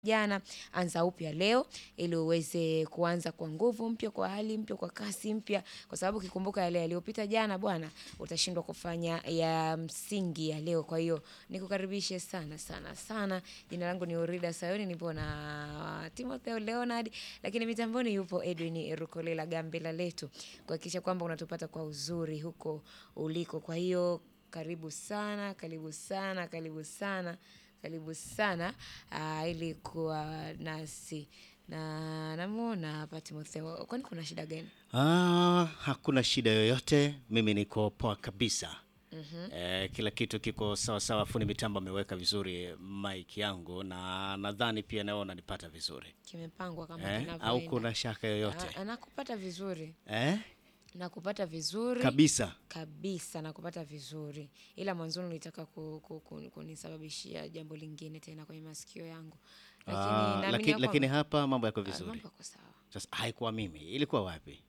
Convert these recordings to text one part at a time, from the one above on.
jana, anza upya leo ili uweze kuanza kwa nguvu mpya, kwa hali mpya, kwa kasi mpya, kwa sababu ukikumbuka yale yaliyopita jana bwana, utashindwa kufanya ya msingi ya leo. Kwa hiyo nikukaribishe sana sana sana. Jina langu ni Orida Sayoni, nipo na Timotheo Leonard, lakini mitamboni yupo Edwin Rukolela Gambela letu kuhakikisha kwamba unatupata kwa uzuri huko uliko. Kwa hiyo karibu sana, karibu sana, karibu sana, karibu sana ah, ili kuwa nasi na namuona hapa Timotheo. Kwani kuna shida gani? Ah, hakuna shida yoyote, mimi niko poa kabisa. Eh, kila kitu kiko sawa sawa, fundi mitambo ameweka vizuri mic yangu na nadhani pia nawe unanipata vizuri Kimepangwa kama eh? Au kinavyoenda. kuna shaka yoyote Ah, nakupata vizuri, eh? nakupata vizuri Kabisa. kabisa, nakupata vizuri, ila mwanzoni ulitaka ku, ku, ku, kunisababishia jambo lingine tena kwenye masikio yangu, lakini Ah, naamini laki, ya lakini kwamba- hapa mambo yako ah, vizuri. mambo yako sawa. Sasa haikuwa mimi, ilikuwa wapi?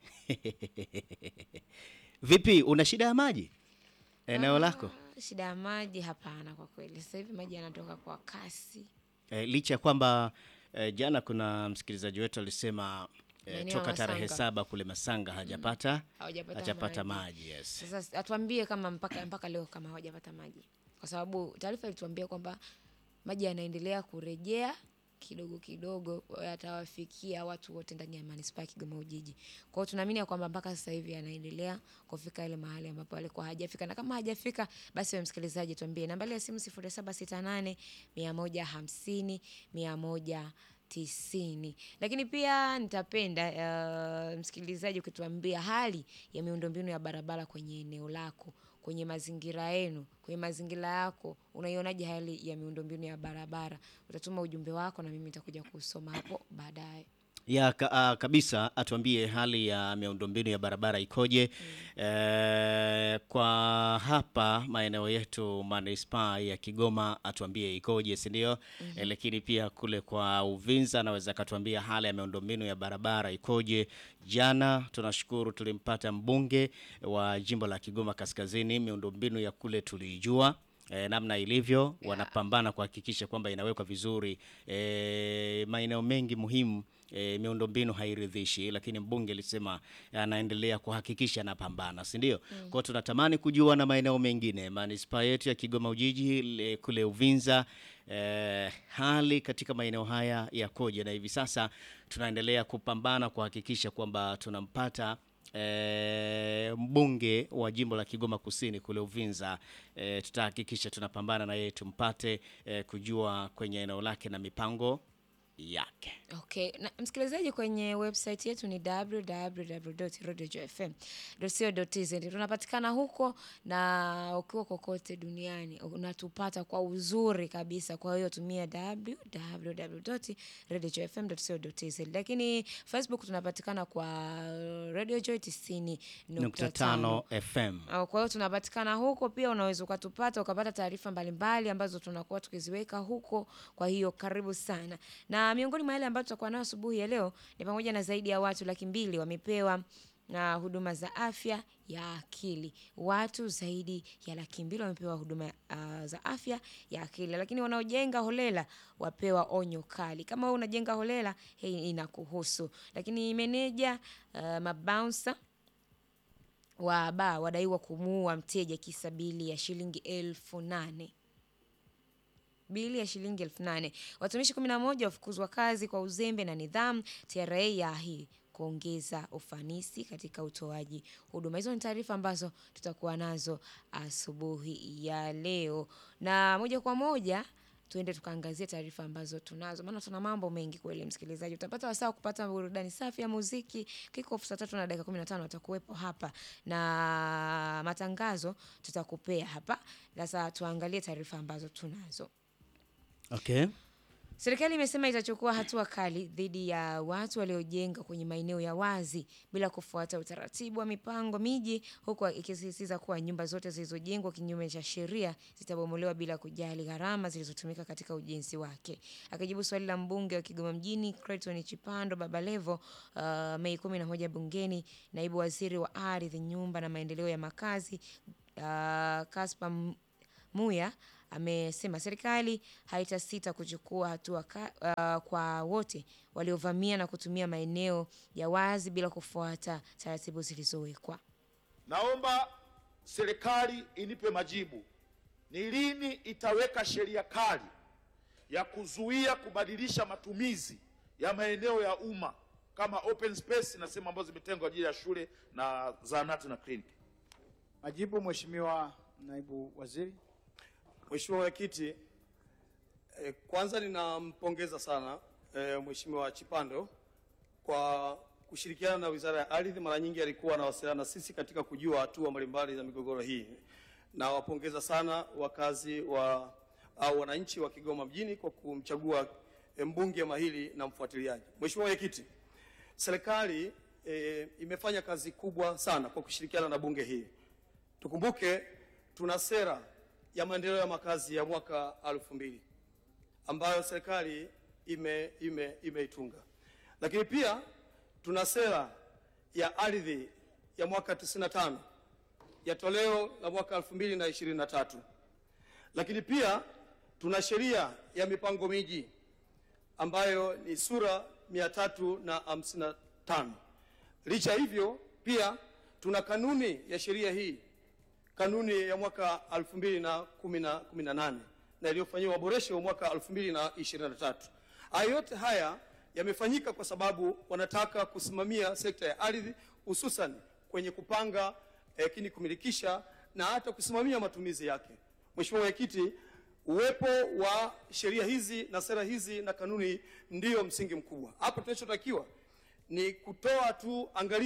Vipi, una shida ya maji eneo lako? Ah, Shida ya maji? Hapana, kwa kweli sasa hivi maji yanatoka kwa kasi. Eh, licha ya kwamba eh, jana kuna msikilizaji wetu alisema eh, Maeneo ya toka tarehe Masanga. saba kule Masanga hajapata Hawajapata hajapata maji. maji yes. Sasa atuambie kama mpaka mpaka leo kama hawajapata maji, kwa sababu taarifa ilituambia kwamba maji yanaendelea kurejea kidogo kidogo, yatawafikia watu wote ndani ya manispaa ya Kigoma Ujiji. Kwa hiyo tunaamini ya kwamba mpaka sasa hivi yanaendelea kufika ile mahali ambapo alikuwa hajafika, na kama hajafika basi, wewe msikilizaji, tuambie nambari ya simu 0768 150 100 tisini. Lakini pia nitapenda uh, msikilizaji ukituambia hali ya miundombinu ya barabara kwenye eneo lako, kwenye mazingira yenu, kwenye mazingira yako, unaionaje hali ya miundombinu ya barabara? Utatuma ujumbe wako na mimi nitakuja kusoma hapo baadaye. ya ka, ah, kabisa atuambie hali ya miundombinu ya barabara ikoje. Eh, kwa hapa maeneo yetu manispaa ya Kigoma atuambie ikoje, si ndio? Eh, lakini pia kule kwa Uvinza anaweza akatuambia hali ya miundombinu ya barabara ikoje. Jana tunashukuru tulimpata mbunge wa jimbo la Kigoma Kaskazini, miundombinu ya kule tuliijua e, namna ilivyo wanapambana kuhakikisha kwamba inawekwa vizuri e, maeneo mengi muhimu e, miundombinu hairidhishi, lakini mbunge alisema anaendelea kuhakikisha anapambana, si ndio? Kwa hiyo tunatamani kujua na maeneo mengine manispaa yetu ya Kigoma Ujiji le, kule Uvinza e, hali katika maeneo haya yakoje, na hivi sasa tunaendelea kupambana kuhakikisha kwamba tunampata E, mbunge wa jimbo la Kigoma Kusini kule Uvinza e, tutahakikisha tunapambana na yeye tumpate e, kujua kwenye eneo lake na mipango yake. Okay. Na msikilizaji, kwenye website yetu ni www.radiojfm.co.tz. Tunapatikana huko na ukiwa kokote duniani unatupata kwa uzuri kabisa. Kwa hiyo tumia www.radiojfm.co.tz. Lakini Facebook tunapatikana kwa Radio Joy 90.5 nukta tano FM. Uh, Kwa hiyo tunapatikana huko pia, unaweza ukatupata ukapata taarifa mbalimbali ambazo tunakuwa tukiziweka huko. Kwa hiyo karibu sana, na miongoni mwa yale ambayo tutakuwa nayo asubuhi ya leo ni pamoja na zaidi ya watu laki mbili wamepewa na huduma za afya ya akili. Watu zaidi ya laki mbili wamepewa huduma uh, za afya ya akili, lakini wanaojenga holela wapewa onyo kali. Kama wewe unajenga holela, hii inakuhusu. Lakini meneja uh, mabouncer wa baa wadaiwa kumuua mteja kisa bili ya shilingi elfu nane bili ya shilingi elfu nane Watumishi kumi na moja wafukuzwa kazi kwa uzembe na nidhamu. TRA yaahidi kuongeza ufanisi katika utoaji huduma. Hizo ni taarifa ambazo tutakuwa nazo asubuhi ya leo, na moja kwa moja tuende tukaangazia taarifa ambazo tunazo, maana tuna mambo mengi kweli. Msikilizaji, utapata wasaa wa kupata burudani safi ya muziki. Kiko saa tatu na dakika kumi na tano atakuwepo hapa na matangazo tutakupea hapa. Sasa tuangalie taarifa ambazo tunazo. Okay. Serikali imesema itachukua hatua kali dhidi ya watu waliojenga kwenye maeneo ya wazi bila kufuata utaratibu wa mipango miji, huku ikisisitiza kuwa nyumba zote zilizojengwa kinyume cha sheria zitabomolewa bila kujali gharama zilizotumika katika ujenzi wake. Akijibu swali la mbunge wa Kigoma mjini Clayton Chipando Babalevo uh, Mei kumi na moja bungeni, naibu waziri wa ardhi, nyumba na maendeleo ya makazi uh, Kaspa Muya amesema serikali haitasita kuchukua hatua ka, uh, kwa wote waliovamia na kutumia maeneo ya wazi bila kufuata taratibu zilizowekwa. Naomba serikali inipe majibu, ni lini itaweka sheria kali ya kuzuia kubadilisha matumizi ya maeneo ya umma kama open space na sehemu ambazo zimetengwa kwa ajili ya shule na zahanati na kliniki. Majibu, Mheshimiwa Naibu Waziri. Mheshimiwa Mwenyekiti, eh, kwanza ninampongeza sana eh, Mheshimiwa Chipando kwa kushirikiana na Wizara ya Ardhi. Mara nyingi alikuwa anawasiliana na sisi katika kujua hatua mbalimbali za migogoro hii. Nawapongeza sana wakazi wa au wananchi wa Kigoma mjini kwa kumchagua eh, mbunge mahiri na mfuatiliaji. Mheshimiwa Mwenyekiti, serikali eh, imefanya kazi kubwa sana kwa kushirikiana na bunge hii. Tukumbuke tuna sera ya maendeleo ya makazi ya mwaka elfu mbili ambayo serikali ime, ime, imeitunga, lakini pia tuna sera ya ardhi ya mwaka 95 ya toleo la mwaka 2023 lakini pia tuna sheria ya mipango miji ambayo ni sura 355. Licha hivyo, pia tuna kanuni ya sheria hii kanuni ya mwaka 2018 na iliyofanyiwa maboresho mwaka 2023. Haya yote haya yamefanyika kwa sababu wanataka kusimamia sekta ya ardhi hususan kwenye kupanga lakini kumilikisha na hata kusimamia matumizi yake. Mheshimiwa Mwenyekiti, uwepo wa sheria hizi na sera hizi na kanuni ndiyo msingi mkubwa. Hapa tunachotakiwa ni kutoa tu angalizo